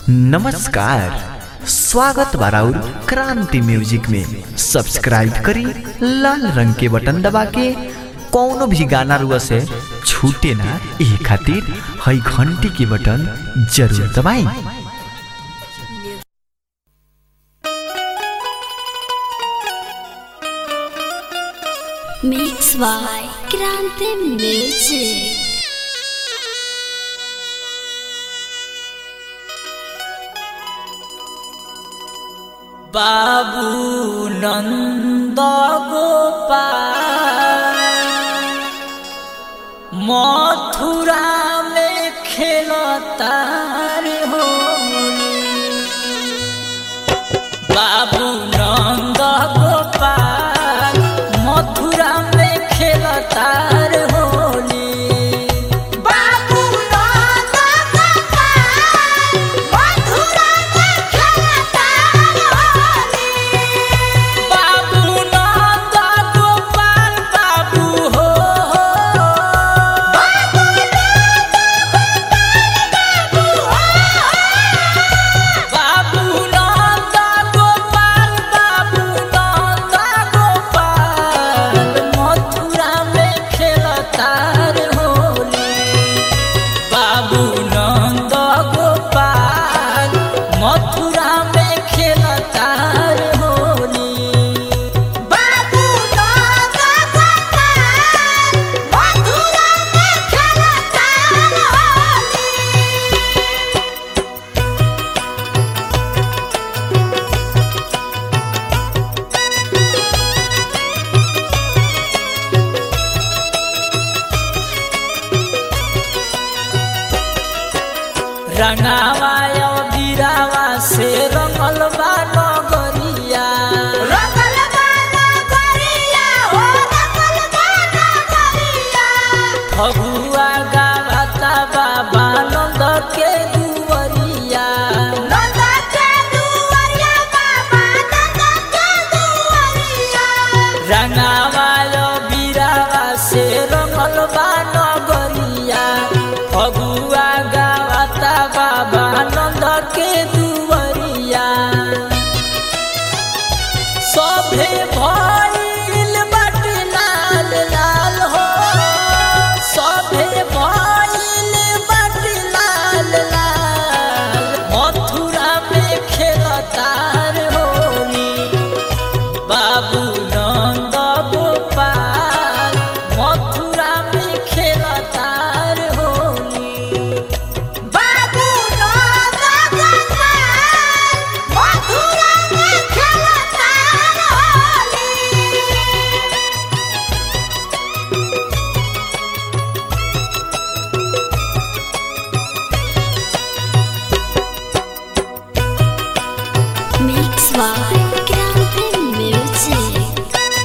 नमस्कार स्वागत बाराउर क्रांति म्यूजिक में सब्सक्राइब करी लाल रंग के बटन दबा के कौनो भी गाना रुआ से छूटे ना ये खातिर हई घंटी के बटन जरूर दबाई Mix by Grande Music. बाबू नंद गोपाल मथुरा में खेलता रे होली बाबू नंद गोपाल मथुरा में खेलता रे होली बाबू नंद गोपाल मथुरा में खेलता रे होली बाबू नंद गोपाल बाबू हो बाबू नंद बाबू नंद गोपाल बाबू नंद गोपाल मथुरा में खेलता रे होली बाबू नंद गोपाल मथुरा में खेलता रे होली बाबू नंद गोपाल मथुरा में खेलता रे होली रंगावा यो बीरावा से रंगल बा नगरिया रंगल बा नगरिया हो रंगल बा नगरिया फगुआ गावता बाबा नंद के दुवरिया नंद के दुवरिया बाबा नंद के दुवरिया रंगावा यो बीरावा से रंगल बा नगरिया फगुआ गावता बाबा नंद के दुवरिया सभे भइल बाटे लाल लाल हो सभे भइल बाटे लाल लाल मथुरा में खेलता रे होली बाबू नंद गोपाल मथुरा में खेलता रे होली बाबू नंद गोपाल मथुरा में खेलता रे Holi Mix by Grande Music.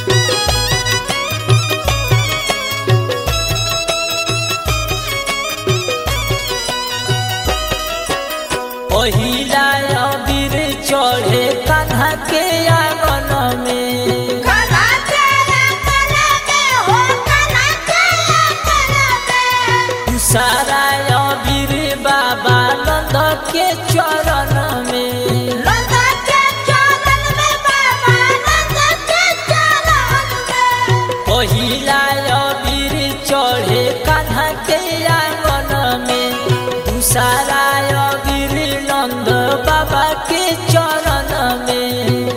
पहिला अबीर चढ़े कान्हा के आंगन में कान्हा के आंगन में हो कान्हा के आंगन में सारा अबीर बाबा नंद के चरण में नंद के चरण में बाबा नंद के चरण में पहिला अबीर चढ़े कान्हा के आंगन में दूसरा अबीर नंद बाबा के चरण में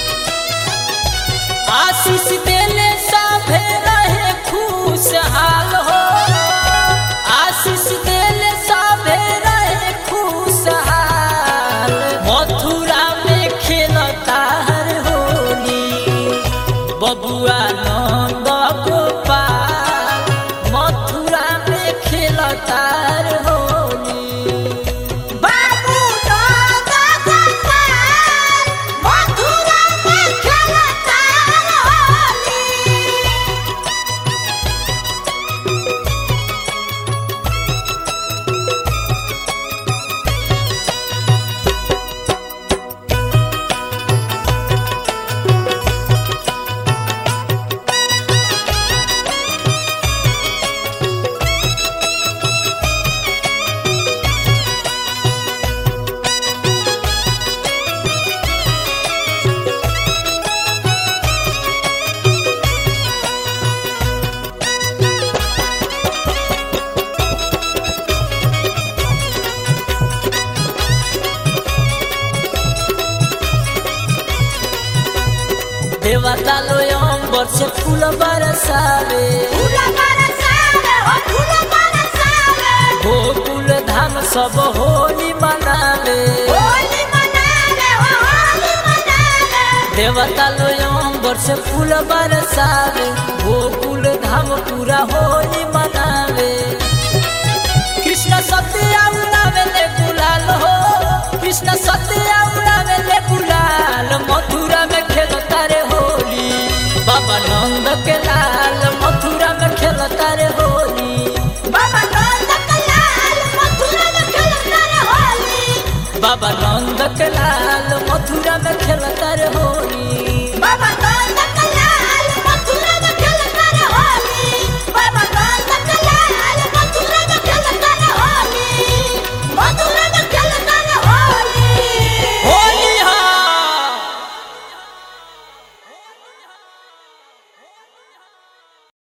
आशीष देले सभे रहे खुशहाल हो आशीष देले सभे रहे खुशहाल मथुरा में खेलता हर होली बबुआ नंद गोपाल मथुरा में खेलता हर होली बाबू नंद गोपाल देवता लो अंबर से फूल बरसावे गोकुल धाम सब होली मनावे देवता लो अंबर से फूल बरसावे गोकुल धाम पूरा होली मनावे कृष्ण सत्य उड़ावे ले गुलाल हो कृष्ण सत्य उड़ावे ले गुलाल मथुरा में खेलता रे होली बाबा नंद के लाल मथुरा में खेलता रे होली बाबा नंद के लाल मथुरा में खेलता रे होली बाबा